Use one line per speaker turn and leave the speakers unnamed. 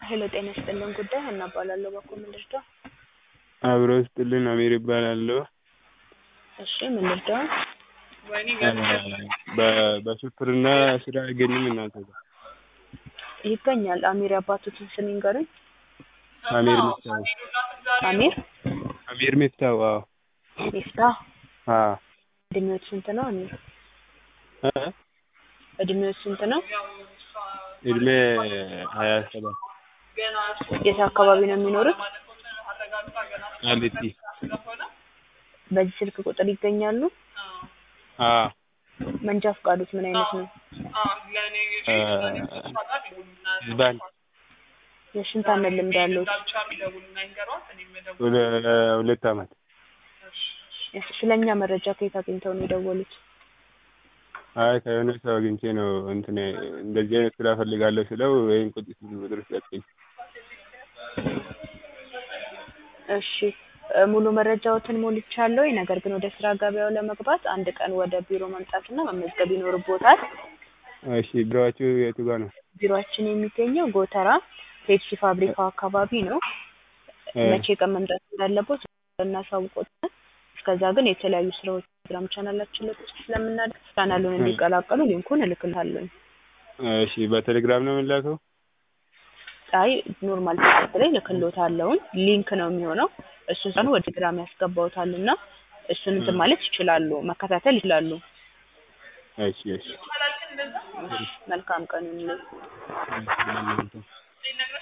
ሄሎ ጤና ይስጥልን ጉዳይ ሀና እባላለሁ በኩል ምን ልርዳው?
አብሮ ይስጥልን አሚር እባላለሁ።
እሺ ምን ልርዳው?
በ- በሹፍርና ስራ አይገኝም እናንተ ጋር?
ይገኛል አሚር የአባቶትን ስም ይንገሩኝ።
አሚር ሚፍታው
አሚር
አሚር ሚፍታው አዎ
ሚፍታህ
አዎ
እድሜዎት ስንት ነው አሚር?
እ?
እድሜዎት ስንት ነው?
እድሜ ሀያ ሰባት
የት አካባቢ ነው የሚኖሩት?
ቃሊቲ
በዚህ ስልክ ቁጥር ይገኛሉ?
አዎ
መንጃ ፈቃዶት ምን አይነት ነው?
እ፣ ባንክ
የስንት ዓመት ልምድ አለዎት?
ሁለ- ሁለት አመት
ስለኛ መረጃ ከየት አግኝተው ነው የደወሉት?
አይ ከሆነ ሰው አግኝቼ ነው እንትን እንደዚህ አይነት ስራ ፈልጋለሁ ስለው ወይም ቁጥር ቁጥር ሰጠኝ።
እሺ እ፣ ሙሉ መረጃዎትን ሞልቻለሁ። ነገር ግን ወደ ስራ ገበያው ለመግባት አንድ ቀን ወደ ቢሮ መምጣትና መመዝገብ ይኖርቦታል።
እሺ ቢሮአችሁ የቱ ጋር ነው?
ቢሮአችን የሚገኘው ጎተራ ፔፕሲ ፋብሪካው አካባቢ ነው።
እ፣
መቼ ቀን መምጣት እንዳለቦት እናሳውቆታል። እስከዛ ግን የተለያዩ ስራዎች ቴሌግራም ቻናላችን ላይ ፖስት ስለምናደርግ ቻናሉን እንዲቀላቀሉ ሊንኩን እልክልሃለሁ።
እሺ በቴሌግራም ነው የምላከው?
አይ ኖርማል ቴክስት ላይ እልክልዎታለሁ። ሊንክ ነው የሚሆነው። እሱን ሰኑ ወደ ቴሌግራም ያስገባውታል እና እሱን እንትን ማለት ይችላሉ፣ መከታተል ይችላሉ።
እሺ እሺ
መልካም ቀን ይሁንልዎት።
እሺ፣ ለእናንተ